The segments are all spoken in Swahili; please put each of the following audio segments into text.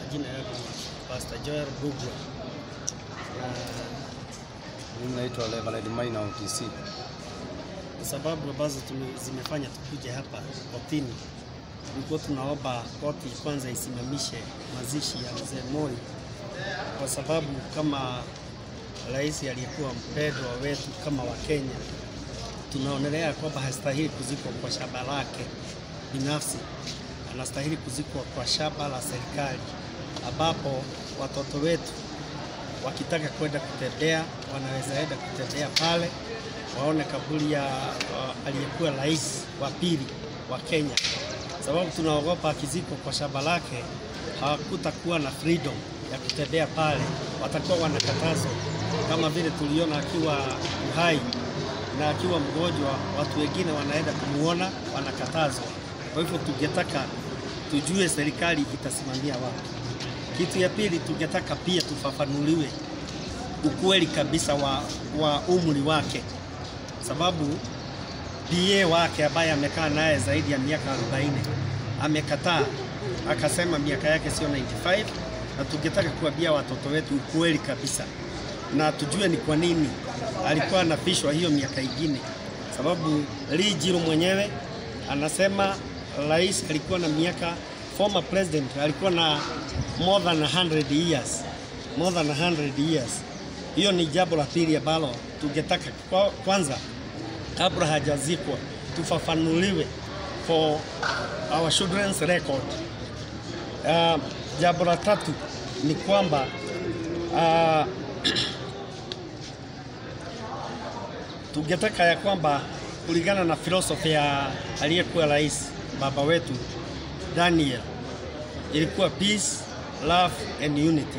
majina yangu Pastor Joel Bugwa. Mimi naitwa Reverend Maina OTC. Sababu ambazo tume- zimefanya tukuje hapa kotini, tulikuwa tunaomba koti kwanza isimamishe mazishi ya mzee Moi kwa sababu kama rais aliyekuwa mpendwa wetu kama Wakenya, tunaonelea kwamba hastahili kuzikwa kwa shamba lake binafsi, anastahili kuzikwa kwa shamba la serikali, ambapo watoto wetu wakitaka kwenda kutembea wanaweza enda kutembea pale, waone kaburi ya uh, aliyekuwa rais wa pili wa Kenya, sababu tunaogopa akizikwa kwa shamba lake hawakutakuwa na freedom ya kutembea pale, watakuwa wanakatazwa kama vile tuliona akiwa uhai na akiwa mgonjwa, watu wengine wanaenda kumuona wanakatazwa. Kwa hivyo tungetaka tujue serikali itasimamia wapi. Kitu ya pili, tungetaka pia tufafanuliwe ukweli kabisa wa, wa umri wake, sababu PA wake ambaye amekaa naye zaidi ya miaka 40 amekataa, akasema miaka yake sio 95, na tungetaka kuambia watoto wetu ukweli kabisa na tujue ni kwa nini alikuwa anafishwa hiyo miaka ingine, sababu Lee Jiro mwenyewe anasema rais alikuwa na miaka, former president alikuwa na more than 100 years, more than 100 years. Hiyo ni jambo la pili ambalo tungetaka kwa, kwanza kabla hajazikwa tufafanuliwe for our children's record. Uh, jambo la tatu ni kwamba uh, tungetaka ya kwamba kulingana na filosofi ya aliyekuwa rais baba wetu Daniel, ilikuwa peace, love and unity.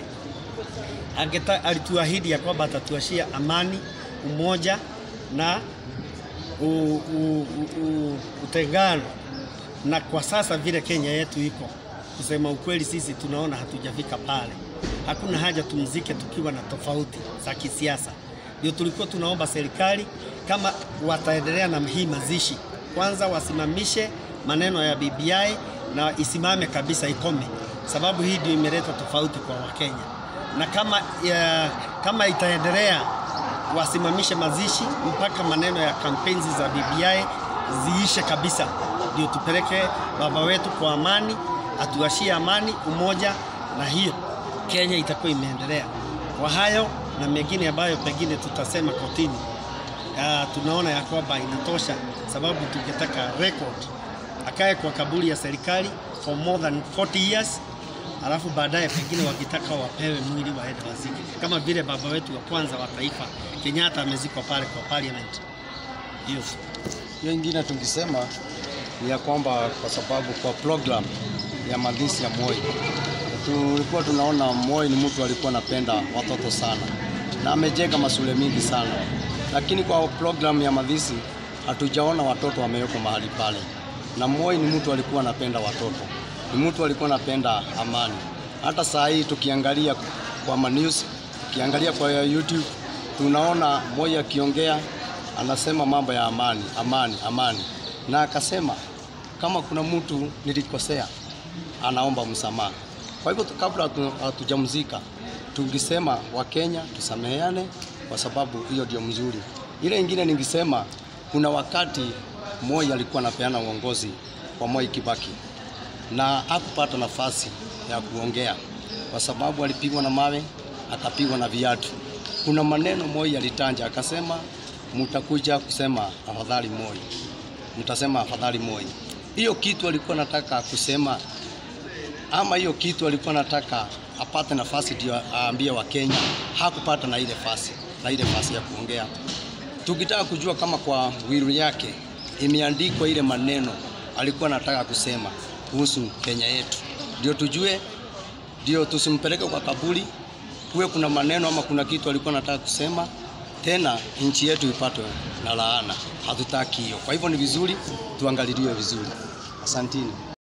Angeta, alituahidi ya kwamba atatuashia amani, umoja na u, u, u, u, utengano. Na kwa sasa vile Kenya yetu iko, kusema ukweli, sisi tunaona hatujafika pale. Hakuna haja tumzike tukiwa na tofauti za kisiasa. Ndio tulikuwa tunaomba serikali kama wataendelea na hii mazishi, kwanza wasimamishe maneno ya BBI na isimame kabisa, ikome, sababu hii ndio imeleta tofauti kwa Wakenya, na kama, ya, kama itaendelea wasimamishe mazishi mpaka maneno ya kampeni za BBI ziishe kabisa, ndio tupeleke baba wetu kwa amani, atuashie amani, umoja, na hiyo Kenya itakuwa imeendelea. Kwa hayo na mengine ambayo pengine tutasema kotini, uh, tunaona ya kwamba inatosha, sababu tungetaka record akae kwa kaburi ya serikali for more than 40 years, alafu baadaye pengine wakitaka wapewe mwili waende wazike, kama vile baba wetu wa kwanza wa taifa Kenyatta amezikwa pale kwa parliament. Hiyo Hiyo ingine tungisema ni ya kwamba kwa sababu kwa program ya mazishi ya Moi tulikuwa tunaona Moi ni mtu alikuwa anapenda watoto sana na amejenga mashule mingi sana, lakini kwa program ya mazishi hatujaona watoto wamewekwa mahali pale. Na Moi ni mtu alikuwa anapenda watoto, ni mtu alikuwa anapenda amani. Hata saa hii tukiangalia kwa manews, tukiangalia kwa YouTube tunaona Moi akiongea anasema mambo ya amani, amani, amani, na akasema kama kuna mtu nilikosea anaomba msamaha. Kwa hivyo kabla hatu- hatujamzika tungisema Wakenya tusameheane, kwa sababu hiyo ndio mzuri. Ile ingine ningisema, kuna wakati Moi alikuwa anapeana uongozi kwa Moi Kibaki na hakupata nafasi ya kuongea kwa sababu alipigwa na mawe, akapigwa na viatu. Kuna maneno Moi alitanja akasema, mtakuja kusema afadhali Moi, mtasema afadhali Moi. Hiyo kitu alikuwa nataka kusema ama hiyo kitu alikuwa nataka apate nafasi ndio aambie Wakenya, hakupata na ile nafasi na ile nafasi ya kuongea. Tukitaka kujua kama kwa wiru yake imeandikwa ile maneno alikuwa anataka kusema kuhusu Kenya yetu, ndio tujue, ndio tusimpeleke kwa kaburi, kuwe kuna maneno ama kuna kitu alikuwa anataka kusema tena nchi yetu ipatwe na laana. Hatutaki hiyo. Kwa hivyo ni vizuri tuangaliliwe vizuri. Asantini.